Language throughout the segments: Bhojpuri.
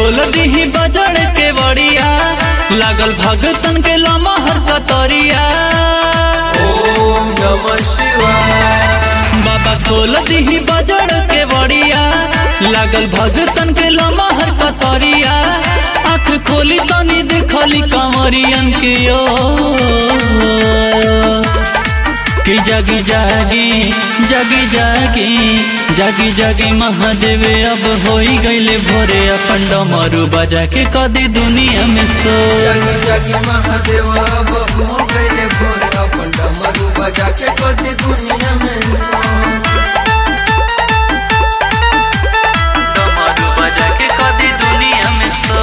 खोल दीही बजड़ के बड़िया लागल भगतन के लमहर कतरिया ओम नमः शिवाय बाबा खोल दीही बजड़ के बड़िया लागल भगतन के लमहर कतरिया आँख खोली तनी देखली कंवरियन के ओ कि जागी जागी जागी जागी जागी जागी महादेव अब होई गईले भोरे अपन डमरू बजा के कदी दुनिया में सो जगी जगी महादेव अब हो गए भोर अपन डमरू बजा के कदी दुनिया में डमरू बजा के कदी दुनिया में सो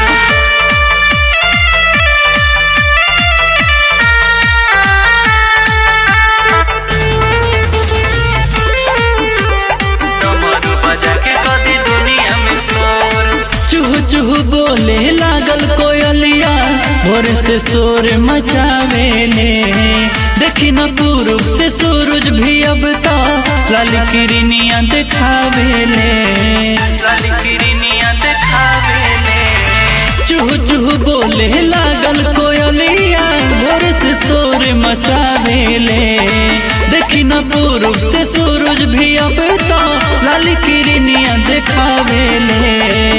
डमरू बजा के कदी दुनिया में शोर चूह चूह बोले लागल कोयलिया भोर से शोर मचावेले देखी न पूर्व से सूरज भी अब तो लाल किरनिया दिखावेले लाल किरनिया दिखावेले चूह चूह बोले लागल कोयलिया भोर से शोर मचावेले देखी न पूर्व से सूरज भी अब तो लाल किरनिया दिखावेले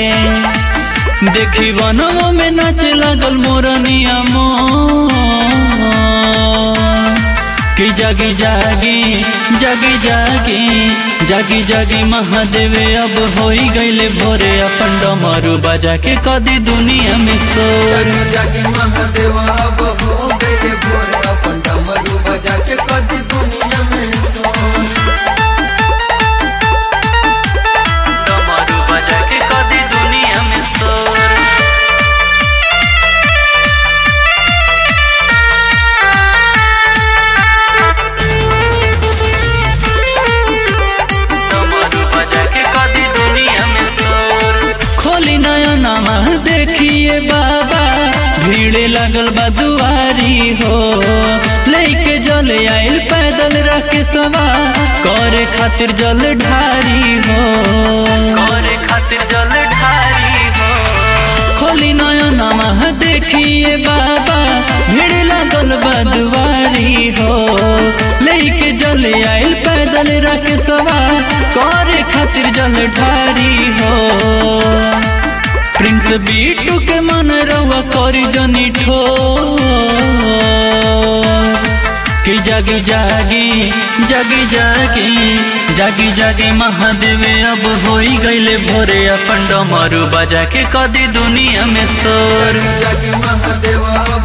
देखी वनों में नाचे लागल मोरनिया मोर कि जागी जागी जागी जागी जागी जागी महादेव अब होई गईले भोरे अपन डमरू बजा के कदी दुनिया में शोर जगी जगी महादेव अब हो गए भोर अपन डमरू बजा के कदी दुनिया में डमरू बजा के कदी दुनिया में शोर डमरू बजा के कदी दुनिया में शोर खोली नया नामा देखिए बाबा भीड़ लगल बा दुआरी हो लेके जल आइल पैदल रख सवा करे खातिर जल ढारी हो करे खातिर जल ढारी हो खोली नया नामा देखिए बाबा भीड़ लगल बा दुआरी हो लेके जल आइल पैदल रख सवा करे खातिर जल ढारी हो प्रिंस बीटू के मन रवा करी जनी ठो कि जागी जागी जागी जागी जागी जागी महादेव अब होई गईले भोरे अपन डमरू बजा के कदी दुनिया में शोर जगी महादेव अब